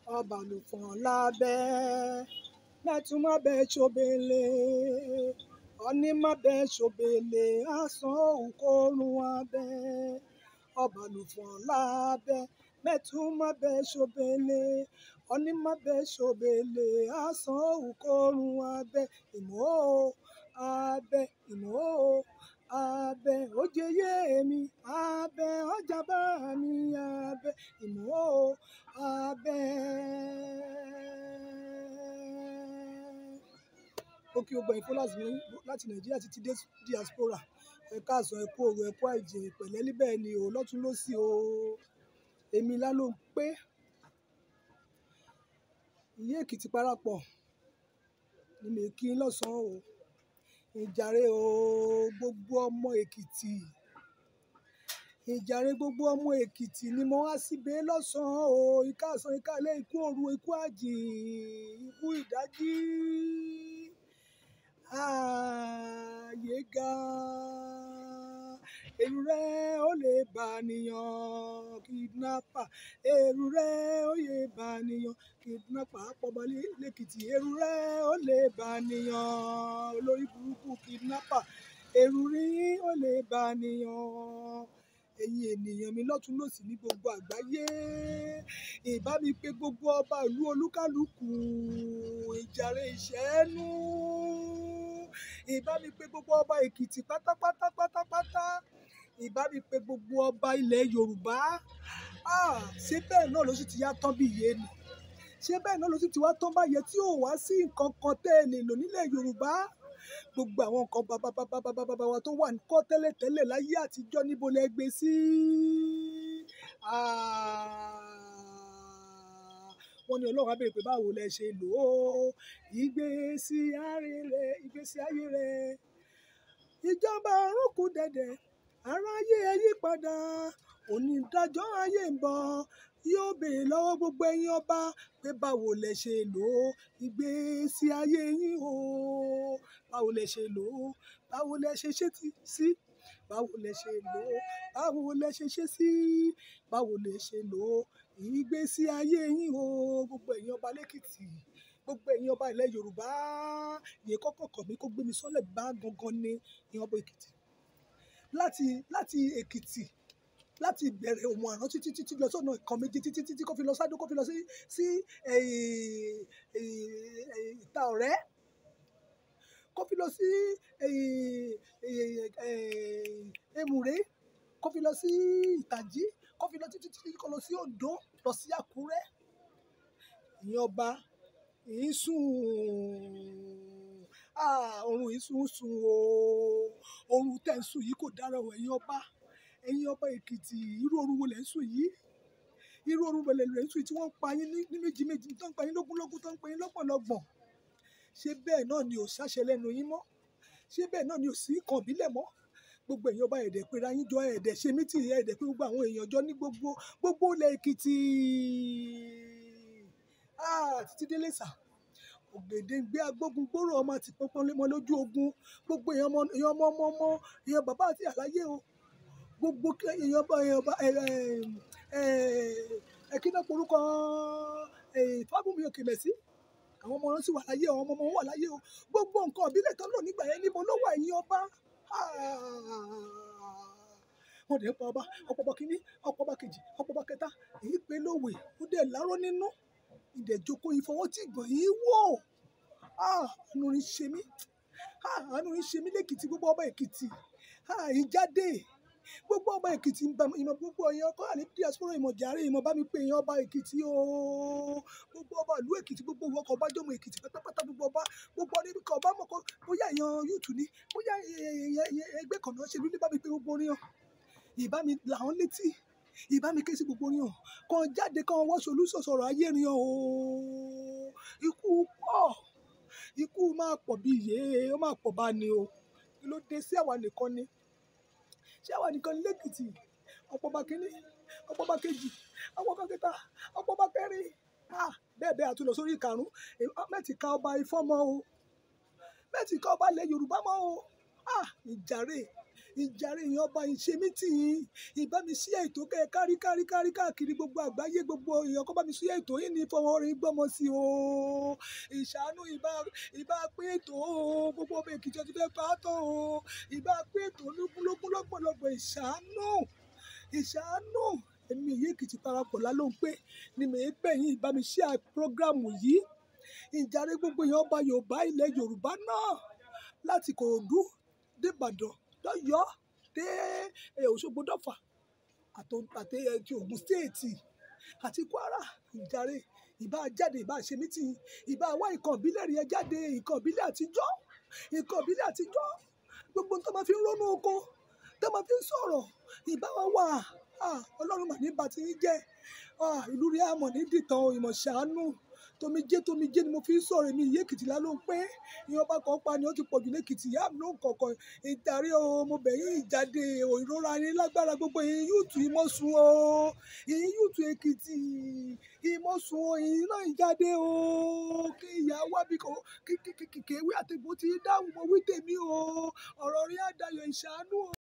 ọba lùfọ̀n lábẹ́ mẹ́tùmọ́ bẹ́ ṣòbele ọní má bẹ́ ṣòbele àsán òun kórun abẹ́ ọba lùfọ̀n lábẹ́ mẹ́tùmọ́ bẹ́ ṣòbele ọní má bẹ́ ṣòbele àsán òun kórun abẹ́ ìmọ̀ abẹ́ ìmọ̀ abẹ́ ojeye mi abẹ́ ọjà bá mi abẹ́ ìmọ̀ abẹ́. ó kí gbogbo ìfọlásì mi láti nàìjíríà títí dé diaspora ẹ káàsán ẹ kú òru ẹ kú àìjẹ pẹ̀lẹ́ níbẹ̀ ni o lọ́tún lọ́sì o èmi láló ń pé ìyé èkìtì parapọ̀ ni mi kí n lọ́sàn-án o ìjàre o gbogbo ọmọ èkìtì ìjàre gbogbo ọmọ èkìtì ni mo wá síbẹ̀ lọ́sàn-án o ìkáàsán ìkálẹ̀ ikú òru ikú àjì ikú ìdájí ààyè ga èrù rẹ ó lè bànìyàn kidnapper èrù rẹ ó lè bànìyàn kidnapper àpọ̀bọ lẹ́kìtì èrù rẹ ó lè bànìyàn olórí burúkú kidnapper èrù rí ó lè bànìyàn ẹ̀yin ènìyàn mi lọ́tún lọ́sì ní gbogbo àgbáyé ìbá mi pé gbogbo ọba ìlú olúkálùkù ìjàre ìṣẹ́nu ìbá mi pé gbogbo ọba èkìtì pátápátá pátápátá ìbá mi pé gbogbo ọba ilẹ̀ yorùbá Ah, ṣé bẹ́ẹ̀ náà ló sì ti yá tán bí iye ni ṣé bẹ́ẹ̀ náà ló sì ti wá tán báyẹn tí ò wá sí nǹkan kan tẹ́ ẹ lè lò nílẹ̀ yorùbá gbogbo àwọn nǹkan bàbàbàbàbàbà wa tó wà níkọ́ tẹ́lẹ̀tẹ́lẹ̀ láyé àtijọ́ níbo lẹ gbé sí. wọ́n ní ọlọ́run á béèrè pé báwo lẹ ṣe lò ó ìgbésí ayé rẹ ìgbésí ayé rẹ ìjọba ọ̀run kù dẹ̀dẹ̀ aráyé ẹ yí padà onídàájọ́ ayé ń bọ̀ yóò béèrè lọ́wọ́ gbogbo ẹ̀yin ọba pé báwo lẹ ṣe lò ó ìgbésí ayé yín o báwo lẹ ṣe lò ó báwo lẹ ṣe ṣe ti sí báwo lẹ ṣe lò ó báwo lẹ ṣe ṣe sí báwo lẹ ṣe lò ó ìgbésí ayé yín o gbogbo ẹ̀yin ọba lẹ́kìtì gbogbo ẹ̀yin ọba ilẹ̀ yorùbá yẹn kọ́kọ́ kọ̀ mí kó gbé mi sọ́lẹ̀ bá gangan ní ìyẹn ọba èkìtì láti láti èkìtì láti ìbẹ̀rẹ̀ òmù àrán títí títí lọ sọ́nà ìkan méjì títí títí kó fi lọ sádó kó fi lọ sí sí ìta ọ̀rẹ́ kó fi lọ sí èmùrè kó fi lọ sí ìtàjí kó fi lọ títí títí kó lọ sí oǹdó lọ sí àkúrẹ́ ìyẹn ọba ìsùn oorun ìsùn sùn o oorun tẹ̀ ń sùn yìí kò dára o ẹ̀yin ọba ẹ̀yin ọba èkìtì irú oorun wo lẹ̀ ń sùn yìí irú oorun wo lẹ̀ ń sùn yìí tí wọ́n ń pa yín ní méjì méjì tó ń pa yín lógúnlógún tó ń pa yín lọ́gbọ̀nlọ́gbọ̀n ṣé bẹ́ẹ̀ náà ni ò ṣàṣẹ lẹ́nu yín mọ́ ṣé bẹ́ẹ̀ náà ni ò sí kàn bílẹ̀ mọ́ gbogbo èèyàn ọba ẹ̀dẹ̀ pera yín jọ ẹ̀dẹ̀ ṣe mítì ẹ̀dẹ̀ pé gbogbo àwọn èèyàn jọ ní gbogbo gbogbo ilẹ̀ èkìtì títí délé sà ògèdèǹgbé agbógun gbòòrò ọmọ àti pọnpọn lé mọ lójú ogun gbogbo èèyàn ọmọ èèyàn ọmọ ọmọ ọmọ èèyàn bàbá àti àlàyé o gbogbo èèyàn ọba èèyàn ọba ẹ kí náà porúkọ fábùnmi òkè mẹ́sì àwọn ọmọ wọn sì wà láyé àwọn ọmọ wọn wà láyé o gbogbo nǹkan ìbílẹ̀ tó lò nígbà yẹn níbo ló wà ẹ̀yin ọba wọ́n dẹ̀ ń pa ọba ọ̀pọ̀ ọba kìíní ọ̀pọ̀ ọba kejì ọ̀pọ̀ ọba kẹta èyí pé lówe ó dẹ̀ láró nínú ìdẹ̀joko ìfọwọ́tì gbọ̀n yìí wò àánú rí ṣe mí àánú rí ṣe mí lẹ́kìtì gbogbo ọba èkìtì ìjáde gbogbo ọba èkìtì ìmọ̀ gbogbo èèyàn kọ́ àlẹ́ diaspora ìmọ̀ jàre ìmọ̀ bá mi pé èèyàn ọba èkìtì o gbogbo ọba ìlú èkìtì gbogbo ìwọ ọkọ̀ ọba jọmọ èkìtì pátápátá gbogbo ọba gbogbo ọdún ibi kan ọba mọ̀ kọ́ bóyá èèyàn yúùtù ni bóyá ẹgbẹ́ kan náà ṣe lulẹ̀ bá mi pé gbogbo orin hàn ìbá mi làwọn létí ìbá mi ké sí gbogbo orin hàn kan jáde kan wọ́ solúsọ̀ sọ̀rọ̀ ayé rin hàn o ikú pọ̀ ikú máa pọ̀ bí iye ó máa pọ̀ bá ní o kí ló dé sí àwa nìkan ni ṣé àwa nìkan ní lẹ́kìtì ọ̀pọ̀ bá kínní ọ̀pọ̀ bá kejì ọ̀pọ̀ bá kẹta ọ̀pọ̀ bá kẹrin bẹ́ẹ̀ bẹ́ẹ̀ àtúnlọ sórí ìkarùn mẹ́tì ka ọba ifọ̀ mọ́ o mẹ́tì ka ọba ilẹ̀ yorùbá mọ́ o ìjàre ìjàre èèyàn ọba ìṣe mí tì í ìbá mi sí ètò kẹ kárí kárí kárí káàkiri gbogbo àgbáyé gbogbo èèyàn kó bá mi sí ètò yìí ní fọwọ́ rí gbọ́mọ sí o ìṣàánú ìbá ìbá pé ètò o gbogbo ọmọ èkìtì ọtí fẹ́ pa á tán o ìbá pé ètò olúkúlógún lọ́pọ̀lọpọ̀ ìṣàánú ìṣàánú èmi èyí èkìtì parapọ̀ lálóhùn pé ni mèé gbẹ̀yìn ìbá mi ṣe prógrámù yìí ìjàre gbogbo èèyàn ọba yorùbá ilẹ̀ yorùbá náà láti kòròdú dìbàdàn lọ́yọ́ọ́ dé eh, òṣogbo dọ́fà àtò- àti eh, ti ogun stéètì àti kwara ìjàre ìbá jáde ìbá ṣe mítì ìbá wá nǹkan ìbílẹ̀ rí ẹ jáde nǹkan ìbílẹ̀ àtijọ́ nǹkan ìbílẹ̀ àtijọ́ gbogbo tó máa fi ń rónú oko tó máa fi ń sọ̀rọ̀ ìbá wa wà Ah, ọlọ́run mà ní bàtí yín jẹ́ Ah, ìlú rí àmọ̀ ní dìtàn ìmọ̀ ṣàánú tomijé tomijé ni mo fi ń sọ̀rọ̀ èmi ìyé èkìtì láló ń pé ìyẹn ọba kan pa ni ó ti pọ̀ jù lẹ́kìtì ìyá mi ló ń kọ̀ọ̀kan ìdarí o mo bẹ̀ yín ìjáde o ìrora yín lágbára gbogbo yín yúùtù ìmọ̀sùn o yín yúùtù èkìtì ìmọ̀sùn o yín náà ìjáde o kí ìyá wá bí kò kí kí kí kí kéwé àtẹ̀gbọ́ ti dáhùn mo wí tèmi o ọ̀rọ̀ rí àdàyọ̀ ìṣàánú o.